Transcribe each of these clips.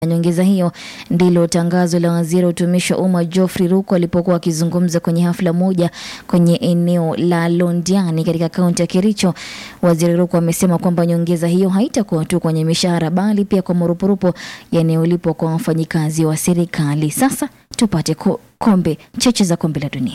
Nyongeza hiyo ndilo tangazo la waziri wa utumishi wa umma Geoffrey Ruku alipokuwa akizungumza kwenye hafla moja kwenye eneo la Londiani katika kaunti ya Kericho. Waziri Ruku amesema kwamba nyongeza hiyo haitakuwa tu kwenye mishahara bali pia kwa marupurupu yanayolipwa kwa wafanyikazi wa serikali. Sasa tupate ko, kombe cheche za kombe la dunia.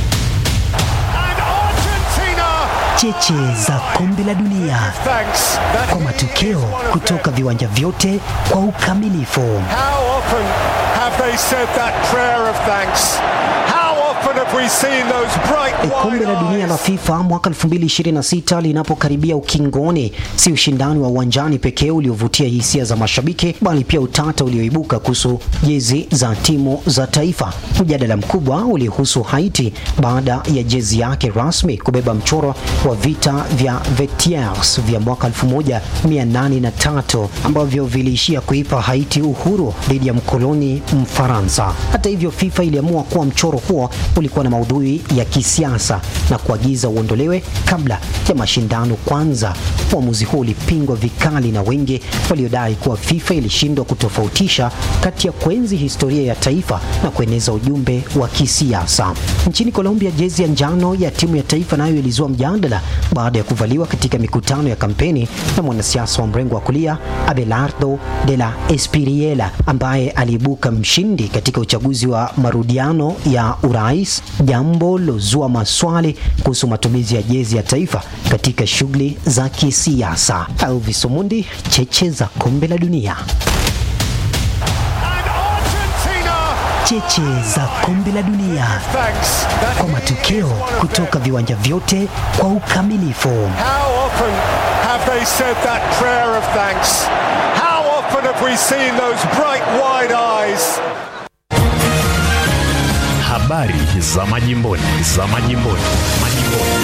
Cheche za kombe la dunia kwa matokeo kutoka viwanja vyote kwa ukamilifu. How often have they said that prayer of thanks? How often have we seen those bright Kombe wide la dunia la eyes? FIFA mwaka 2026 linapokaribia ukingoni, si ushindani wa uwanjani pekee uliovutia hisia za mashabiki, bali pia utata ulioibuka kuhusu jezi za timu za taifa. Mjadala mkubwa ulihusu Haiti baada ya jezi yake rasmi kubeba mchoro wa vita vya Versailles vya mwaka 1803 ambavyo viliishia kuipa Haiti uhuru dhidi ya mkoloni Mfaransa. Hata hivyo, FIFA iliamua kuwa mchoro huo ulikuwa na maudhui ya kisiasa na kuagiza uondolewe kabla ya mashindano kwanza. Uamuzi huo ulipingwa vikali na wengi waliodai kuwa FIFA ilishindwa kutofautisha kati ya kuenzi historia ya taifa na kueneza ujumbe wa kisiasa. Nchini Colombia, jezi ya njano ya timu ya taifa nayo ilizua mjadala baada ya kuvaliwa katika mikutano ya kampeni na mwanasiasa wa mrengo wa kulia Abelardo de la Espiriela ambaye aliibuka mshindi katika uchaguzi wa marudiano ya urais, jambo lozua maswali kuhusu matumizi ya jezi ya taifa katika shughuli za kisiasa. Elvis Omundi, cheche za kombe la dunia. And Argentina Cheche za kombe la dunia thanks. That kwa matokeo kutoka viwanja vyote kwa ukamilifu. How often have they said that prayer of thanks? How often have we seen those bright wide eyes? Habari za majimboni, za majimboni, majimboni.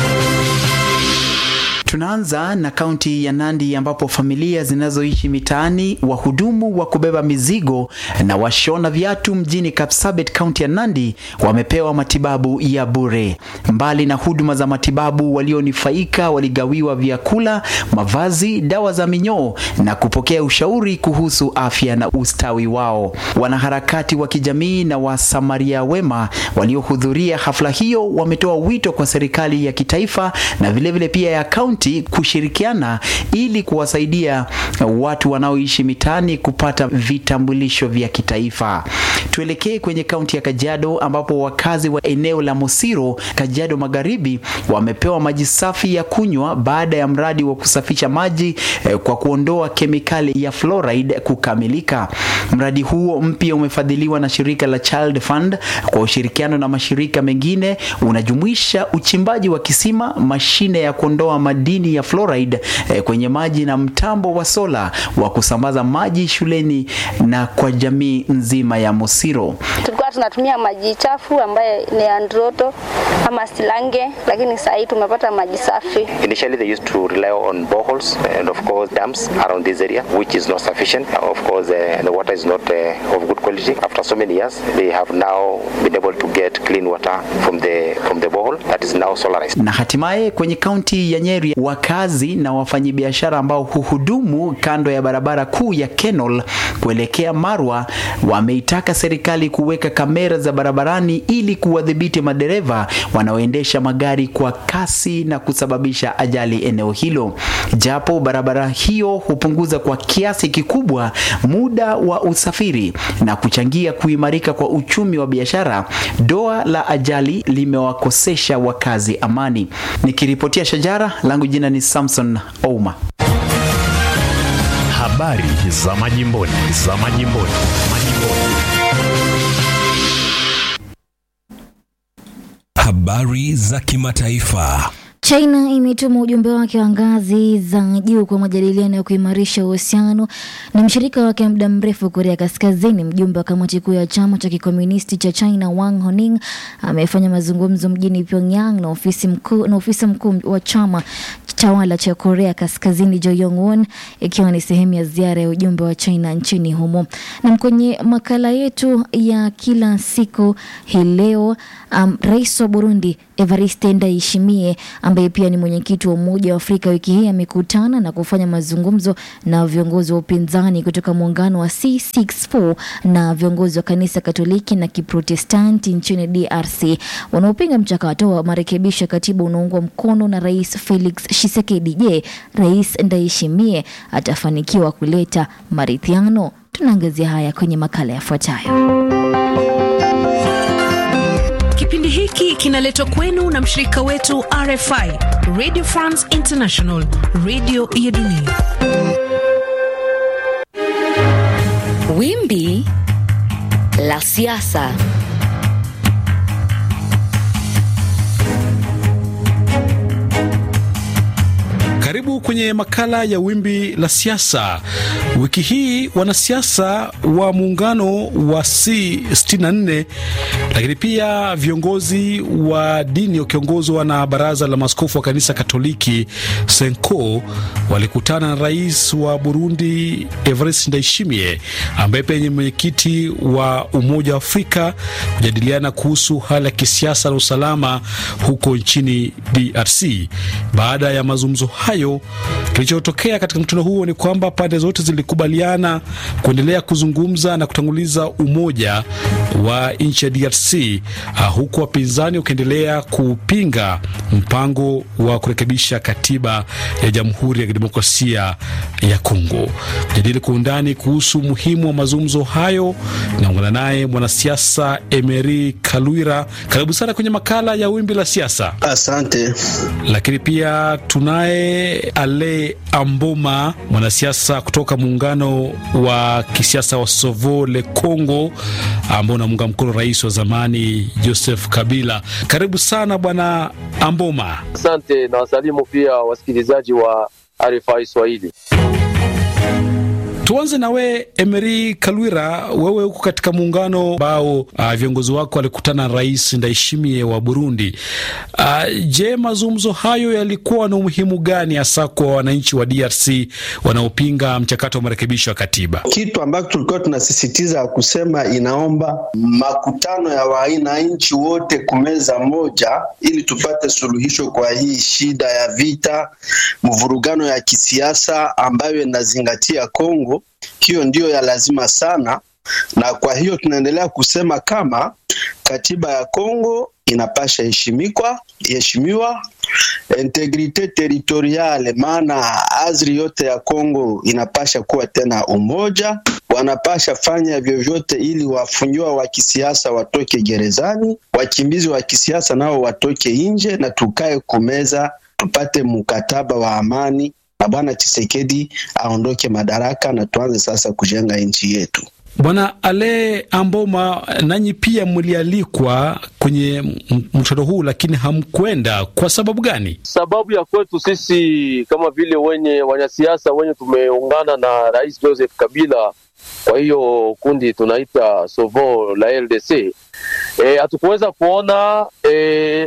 Tunaanza na kaunti ya Nandi ambapo familia zinazoishi mitaani, wahudumu wa kubeba mizigo na washona viatu mjini Kapsabet, kaunti ya Nandi wamepewa matibabu ya bure. Mbali na huduma za matibabu, walionufaika waligawiwa vyakula, mavazi, dawa za minyoo na kupokea ushauri kuhusu afya na ustawi wao. Wanaharakati wa kijamii na wasamaria wema waliohudhuria hafla hiyo wametoa wito kwa serikali ya kitaifa na vilevile vile pia ya kaunti kushirikiana ili kuwasaidia watu wanaoishi mitaani kupata vitambulisho vya kitaifa. Tuelekee kwenye kaunti ya Kajiado ambapo wakazi wa eneo la Mosiro, Kajiado Magharibi, wamepewa maji safi ya kunywa baada ya mradi wa kusafisha maji eh, kwa kuondoa kemikali ya fluoride kukamilika. Mradi huo mpya umefadhiliwa na shirika la Child Fund kwa ushirikiano na mashirika mengine, unajumuisha uchimbaji wa kisima, mashine ya kuondoa madini ya fluoride eh, kwenye maji na mtambo wa sola wa kusambaza maji shuleni na kwa jamii nzima ya Mosiro. tulikuwa tunatumia maji chafu ambaye ni androto ama silange, lakini saa hii tumepata maji safi. Initially, they used to rely on boreholes and, of course, dams around this area, which is not sufficient. Of course, uh, the water is not uh, of good quality. After so many years, they have now been able to get clean water from the from the borehole that is now solarized. Na hatimaye kwenye kaunti ya Nyeri, wakazi na wafanyabiashara ambao huhudumu kando ya barabara kuu ya Kenol kuelekea Marwa wameitaka serikali kuweka kamera za barabarani ili kuwadhibiti madereva wanaoendesha magari kwa kasi na kusababisha ajali eneo hilo. Japo barabara hiyo hupunguza kwa kiasi kikubwa muda wa usafiri na kuchangia kuimarika kwa uchumi wa biashara, doa la ajali limewakosesha wakazi amani. Nikiripotia Shajara, langu jina ni Samson Ouma. Habari za majimboni, za majimboni, majimboni. Habari za kimataifa. China imetuma ujumbe wake wa ngazi za juu kwa majadiliano ya kuimarisha uhusiano na mshirika wake wa muda mrefu Korea Kaskazini. Mjumbe wa kamati kuu ya chama cha kikomunisti cha China Wang Honing amefanya mazungumzo mjini Pyongyang na ofisi mkuu na ofisa mkuu wa chama tawala cha Korea Kaskazini Jo Yong Won, ikiwa ni sehemu ya ziara ya ujumbe wa China nchini humo. Na kwenye makala yetu ya kila siku hii leo, um, rais wa Burundi Evariste Ndayishimiye ame ambaye pia ni mwenyekiti wa Umoja wa Afrika, wiki hii amekutana na kufanya mazungumzo na viongozi wa upinzani kutoka muungano wa C64 na viongozi wa kanisa Katoliki na Kiprotestanti nchini DRC wanaopinga mchakato wa marekebisho ya katiba unaoungwa mkono na Rais Felix Tshisekedi. Je, Rais Ndayishimiye atafanikiwa kuleta maridhiano? Tunaangazia haya kwenye makala yafuatayo. Kipindi hiki kinaletwa kwenu na mshirika wetu RFI, Radio France International, radio ya dunia. Wimbi la siasa. Karibu kwenye makala ya wimbi la siasa. Wiki hii wanasiasa wa muungano wa C64 lakini pia viongozi wa dini wakiongozwa na baraza la maaskofu wa kanisa Katoliki Senko walikutana na rais wa Burundi Evariste Ndayishimiye ambaye pia ni mwenyekiti wa Umoja wa Afrika kujadiliana kuhusu hali ya kisiasa na usalama huko nchini DRC. Baada ya mazungumzo hayo, kilichotokea katika mkutano huo ni kwamba pande zote zilikubaliana kuendelea kuzungumza na kutanguliza umoja wa nchi ya DRC, uh, huku wapinzani wakiendelea kupinga mpango wa kurekebisha katiba ya Jamhuri ya Kidemokrasia ya Kongo. Kujadili kwa undani kuhusu umuhimu wa mazungumzo hayo, naungana naye mwanasiasa Emery Kalwira. Karibu sana kwenye makala ya Wimbi la Siasa. Asante. Lakini pia tunaye Ale Amboma, mwanasiasa kutoka muungano wa kisiasa wa Sovo le Congo ambao unamunga mkono rais wa zamani Joseph Kabila. Karibu sana bwana Amboma. Asante na wasalimu pia wasikilizaji wa RFI Swahili. Tuanze na we Emery Kalwira, wewe huko katika muungano ambao uh, viongozi wako walikutana na rais Ndayishimiye wa Burundi. Uh, je, mazungumzo hayo yalikuwa na umuhimu gani hasa kwa wananchi wa DRC wanaopinga mchakato wa marekebisho ya katiba? Kitu ambacho tulikuwa tunasisitiza kusema, inaomba makutano ya wananchi wote kumeza moja, ili tupate suluhisho kwa hii shida ya vita, mvurugano ya kisiasa ambayo inazingatia Kongo hiyo ndiyo ya lazima sana, na kwa hiyo tunaendelea kusema kama katiba ya Kongo inapasha heshimikwa heshimiwa, integrite territoriale, maana azri yote ya Kongo inapasha kuwa tena umoja. Wanapasha fanya vyovyote ili wafungiwa wa kisiasa watoke gerezani, wakimbizi wa kisiasa nao watoke nje, na tukae kumeza tupate mkataba wa amani na Bwana Chisekedi aondoke madaraka na tuanze sasa kujenga nchi yetu. Bwana Ale Amboma, nanyi pia mlialikwa kwenye mkutano huu lakini hamkwenda. Kwa sababu gani? Sababu ya kwetu sisi kama vile wenye wanasiasa wenye tumeungana na Rais Joseph Kabila, kwa hiyo kundi tunaita Sovo la LDC, hatukuweza e, kuona e,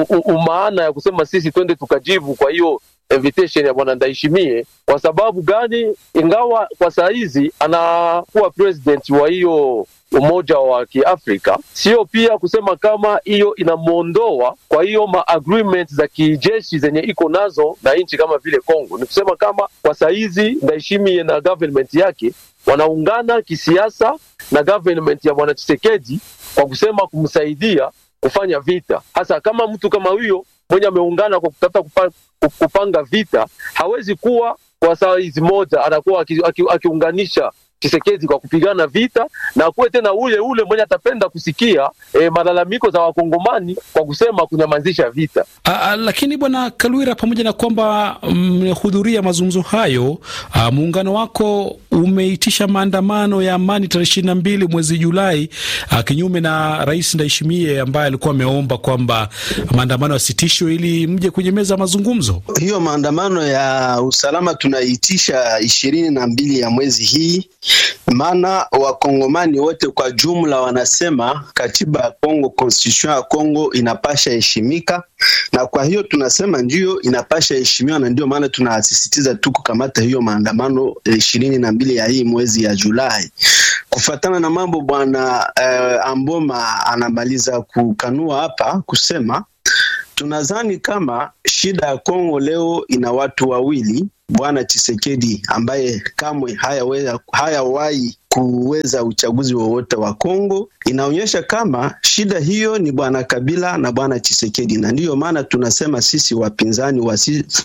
umaana ya kusema sisi twende tukajibu kwa hiyo invitation ya bwana Ndayishimiye. Kwa sababu gani? Ingawa kwa saa hizi anakuwa president wa hiyo umoja wa Kiafrika, sio pia kusema kama hiyo inamwondoa kwa hiyo ma agreement za kijeshi zenye iko nazo na nchi kama vile Kongo. Ni kusema kama kwa saa hizi Ndayishimiye na government yake wanaungana kisiasa na government ya bwana Tshisekedi kwa kusema kumsaidia kufanya vita, hasa kama mtu kama huyo mwenye ameungana kwa kutafuta kupanga vita hawezi kuwa kwa saa hizi moja anakuwa akiunganisha Tshisekedi kwa kupigana vita na akuwe tena ule ule mwenye atapenda kusikia e, malalamiko za wakongomani kwa kusema kunyamazisha vita. A, lakini bwana Kalwira, pamoja na kwamba mmehudhuria mazungumzo hayo, a, muungano wako umeitisha maandamano ya amani tarehe ishirini na mbili mwezi Julai, a, kinyume na Rais Ndayishimiye ambaye alikuwa ameomba kwamba maandamano yasitishwe ili mje kwenye meza ya mazungumzo. Hiyo maandamano ya usalama tunaitisha ishirini na mbili ya mwezi hii maana wakongomani wote kwa jumla wanasema katiba ya Kongo, constitution ya Kongo inapasha heshimika, na kwa hiyo tunasema ndiyo inapasha heshimiwa, na ndio maana tunasisitiza tu kukamata hiyo maandamano ishirini na mbili ya hii mwezi ya Julai. Kufatana na mambo bwana eh, Amboma anamaliza kukanua hapa kusema Tunadhani kama shida ya Kongo leo ina watu wawili, Bwana Chisekedi ambaye kamwe hayawahi haya kuweza uchaguzi wowote wa Kongo. Inaonyesha kama shida hiyo ni bwana Kabila na bwana Chisekedi, na ndiyo maana tunasema sisi wapinzani wa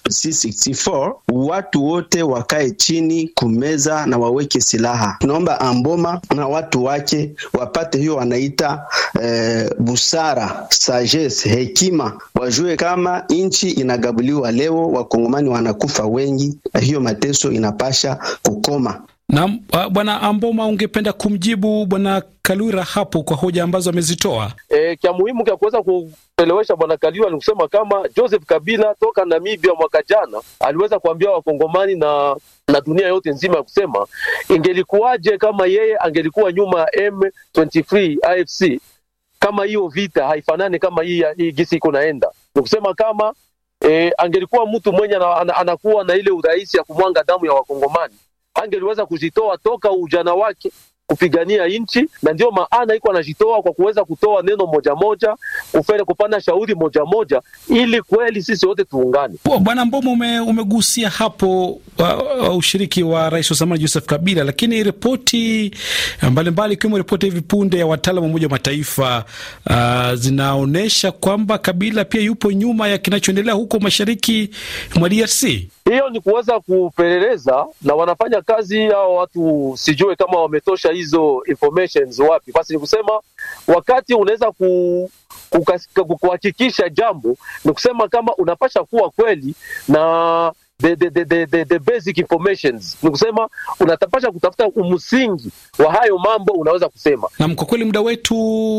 C64 watu wote wakae chini kumeza na waweke silaha. Tunaomba Amboma na watu wake wapate hiyo wanaita eh, busara, sagesse, hekima, wajue kama nchi inagabuliwa leo, wakongomani wanakufa wengi, na hiyo mateso inapasha kukoma. Na bwana Amboma, ungependa kumjibu bwana Kalura hapo kwa hoja ambazo amezitoa? E, kya muhimu kya kuweza kuelewesha bwana Kalura ni kusema kama Joseph Kabila toka Namibia mwaka jana aliweza kuambia wakongomani na na dunia yote nzima ya kusema ingelikuwaje kama yeye angelikuwa nyuma ya M23 AFC, kama hiyo vita haifanani kama hii, hii gisi iko naenda, ni kusema kama e, angelikuwa mtu mwenye anakuwa na ile urahisi ya kumwanga damu ya wakongomani angeliweza kujitoa toka ujana wake kupigania nchi, na ndio maana iko anajitoa kwa kuweza kutoa neno moja moja, kufanya kupana shauri moja moja, ili kweli sisi wote tuungane. Bwana Mbomo, ume, umegusia hapo uh, uh, ushiriki wa rais wa zamani Joseph Kabila, lakini ripoti mbalimbali ikiwemo ripoti hivi punde ya wataalam wa Umoja wa Mataifa uh, zinaonyesha kwamba Kabila pia yupo nyuma ya kinachoendelea huko mashariki mwa DRC. Hiyo ni kuweza kupeleleza na wanafanya kazi hao watu, sijue kama wametosha hizo informations wapi. Basi ni kusema wakati unaweza ku kuhakikisha jambo, ni kusema kama unapasha kuwa kweli na the, the, the, the, the, the basic informations, ni kusema unatapasha kutafuta umsingi wa hayo mambo unaweza kusema. Nam, kwa kweli muda wetu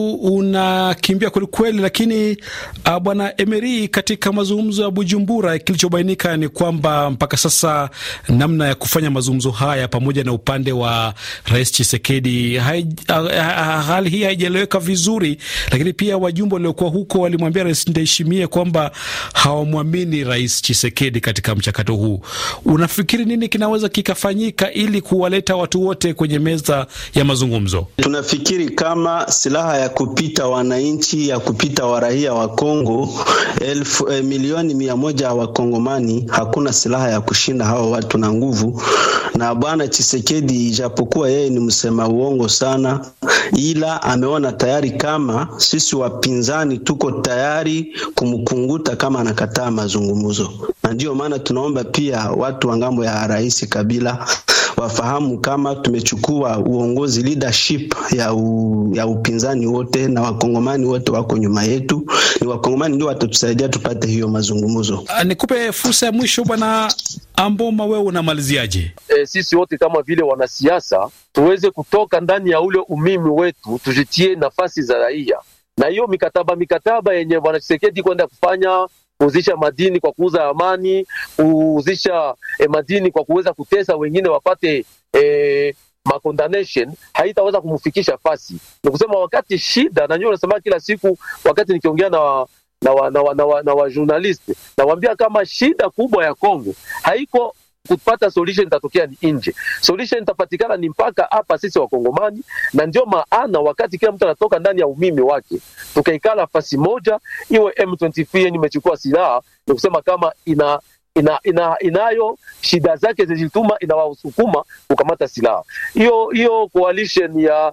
unakimbia kwelikweli, lakini uh, bwana Emery, katika mazungumzo ya Bujumbura kilichobainika ni kwamba mpaka sasa namna ya kufanya mazungumzo haya pamoja na upande wa rais Chisekedi hai, uh, hali hii haijaeleweka vizuri, lakini pia wajumbe waliokuwa huko walimwambia rais Ndayishimiye kwamba hawamwamini rais Chisekedi katika mchakato huu. Unafikiri nini kinaweza kikafanyika ili kuwaleta watu wote kwenye meza ya mazungumzo? Tunafikiri kama silaha ya kupita wananchi ya kupita waraia wa Kongo elfu eh, milioni mia moja wa Kongomani, hakuna silaha ya kushinda hao watu na nguvu. Na bwana Chisekedi, ijapokuwa yeye ni msema uongo sana, ila ameona tayari kama sisi wapinzani tuko tayari kumkunguta kama anakataa mazungumzo, na ndiyo maana tunaomba pia watu wa ngambo ya rais Kabila wafahamu kama tumechukua uongozi leadership ya, u, ya upinzani wote na wakongomani wote wako nyuma yetu. Ni wakongomani ndio watatusaidia tupate hiyo mazungumzo. Nikupe fursa ya mwisho bwana Amboma, wewe unamaliziaje? E, sisi wote kama vile wanasiasa tuweze kutoka ndani ya ule umimi wetu, tujitie nafasi za raia, na hiyo mikataba mikataba yenye bwana Tshisekedi kwenda kufanya kuuzisha madini kwa kuuza amani, kuuzisha eh, madini kwa kuweza kutesa wengine wapate eh, macondemnation haitaweza kumfikisha fasi. Ni kusema wakati shida, na nyinyi unasema kila siku, wakati nikiongea na wa, na wa, na wa, na wa, na wa journalist nawaambia kama shida kubwa ya Kongo haiko kupata solution itatokea ni nje. Solution itapatikana ni mpaka hapa sisi Wakongomani, na ndio maana wakati kila mtu anatoka ndani ya umimi wake, tukaikala nafasi moja, iwe M23 yenye imechukua silaha, ni kusema kama ina ina, ina, inayo shida zake zilituma inawasukuma kukamata silaha hiyo hiyo. Coalition ya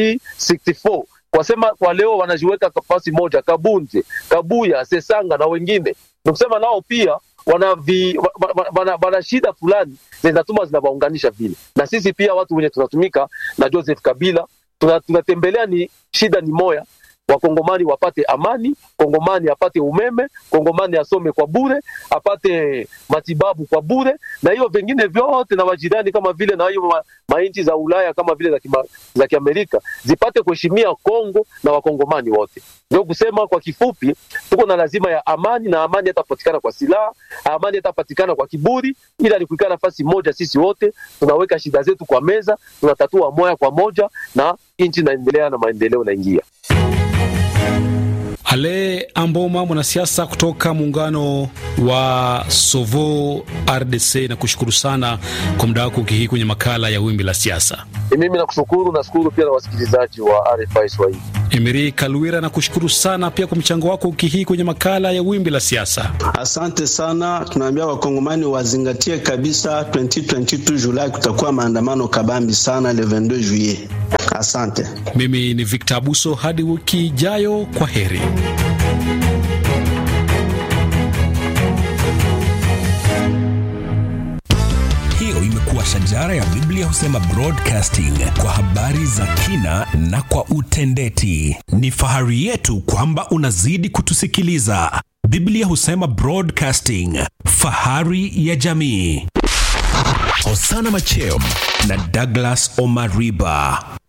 C64 wasema kwa leo wanajiweka nafasi moja, Kabunde, Kabuya, Sesanga na wengine, ni kusema nao pia wana, vi, wana, wana, wana shida fulani zinatuma zinawaunganisha vile, na sisi pia watu wenye tunatumika na Joseph Kabila tunatembelea, ni shida ni moya Wakongomani wapate amani, Kongomani apate umeme, Kongomani asome kwa bure, apate matibabu kwa bure, na hiyo vingine vyote na wajirani kama vile na hiyo ma, mainchi za Ulaya kama vile za, kima, za Kiamerika zipate kuheshimia Kongo na Wakongomani wote. Ndio kusema kwa kifupi, tuko na lazima ya amani, na amani hatapatikana kwa silaha, amani hatapatikana kwa kiburi, ila ni kuikaa nafasi moja, sisi wote tunaweka shida zetu kwa meza, tunatatua moja kwa moja, na nchi inaendelea na maendeleo naingia. Ale Amboma, mwanasiasa kutoka muungano wa Sovo RDC, na kushukuru sana kwa muda wako hii kwenye makala ya Wimbi la Siasa. Mimi nakushukuru, nashukuru pia na wasikilizaji wa RFI Swahili. Emiri Kalwira, na kushukuru sana pia kwa mchango wako wiki hii kwenye makala ya Wimbi la Siasa. Asante sana. Tunaambia wakongomani wazingatie kabisa, 2022 Julai kutakuwa maandamano kabambi sana le 22 juillet. Asante. Mimi ni Victor Abuso, hadi wiki ijayo, kwa heri. Hiyo imekuwa shajara ya Biblia husema broadcasting kwa habari za kina na kwa utendeti. Ni fahari yetu kwamba unazidi kutusikiliza. Biblia husema broadcasting, fahari ya jamii. Hosana Macheo na Douglas Omariba.